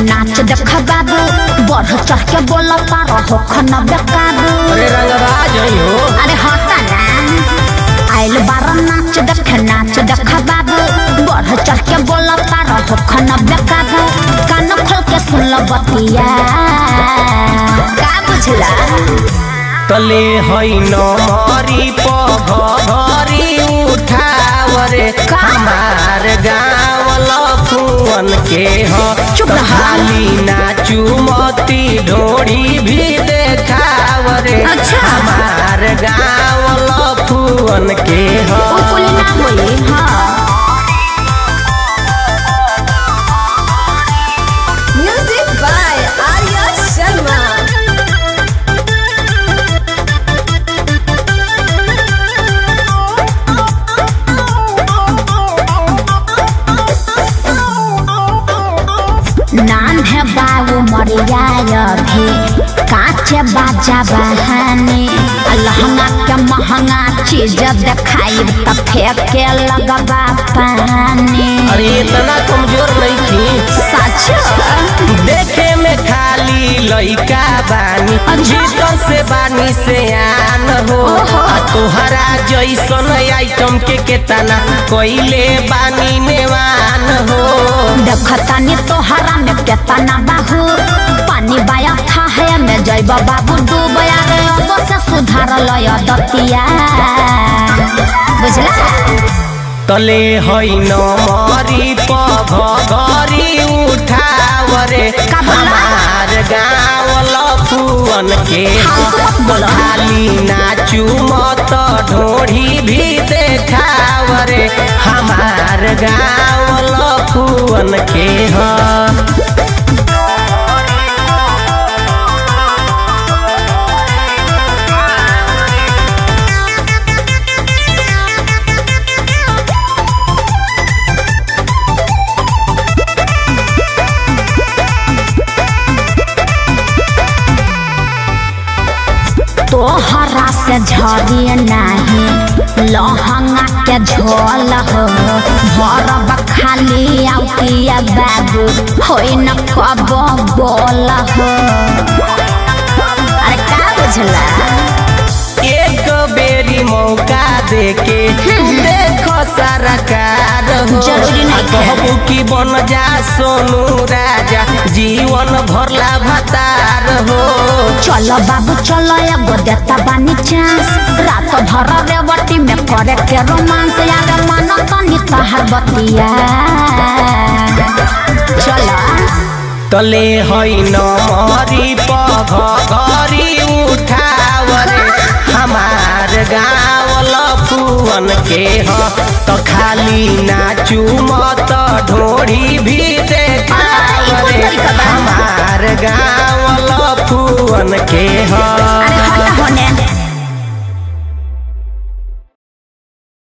नाच देख बाबू बढ़ चढ़ के बोल पार हो खन बेकाबू अरे रंगबाज हई हो अरे हटा ना आइल बार नाच देख नाच देख बाबू बढ़ चढ़ के बोल पार हो खन बेकाबू कान खोल के सुन लो बतिया का बुझला तले हई नमरी पघरी उठावरे का? हमार गाँव लफुअन के ह चुप रहा। खाली नाचू मती ढोड़ी भी देखावरे अच्छा। हमार गाँव लफुअन के ह ओ कुली ना होई हाँ Music by Arya Sharma. नाम है बाबू मरिया भी काचे बाजा बहानी लहंगा के महंगा चीज देखाई त फेंके लगबा पानी अरे इतना कमजोर नहीं थी सच देखे में खाली लइका बानी अच्छा। भीतर से बानी से आन हो ओहो। आ तोहरा जैसन आइटम के केतना कोइले बानी नेवान हो देखतानी तोहरा में केतना बाहू पानी बाया था है में जैब बाबू डूबया रे अब से सुधार लय दतिया बुझला तले हई नमरी पघरी उठावरे का बोला? हमार गाँव लफुअन के फालतू मत बोलो। खाली नाचू मत ढोढ़ी भी देखावरे हमार गाँव लफुअन के ह तोहरा से झरी नाही लहंगा के झोल हो भरब खाली आउटिया बाबू होई न कब बोल हो अरे का बुझला एक बेरी मौका देके देखो सारा कार हो जरूरी नहीं आ कहबू कि बन जा सोनू राजा जीवन भरला भतार हो चलो बाबू चलो एगो देता बानी चांस रात भर रेवटी में करे के रोमांस यार मन तनी तहर बतिया चलो तले हई नमरी पघरी उठावरे हमार गाँव लफुअन के ह तो खाली नाचू मत ढोढ़ी भी देखावरे आ, ई कोन तरीका बा? हमार गाँव लफुअन के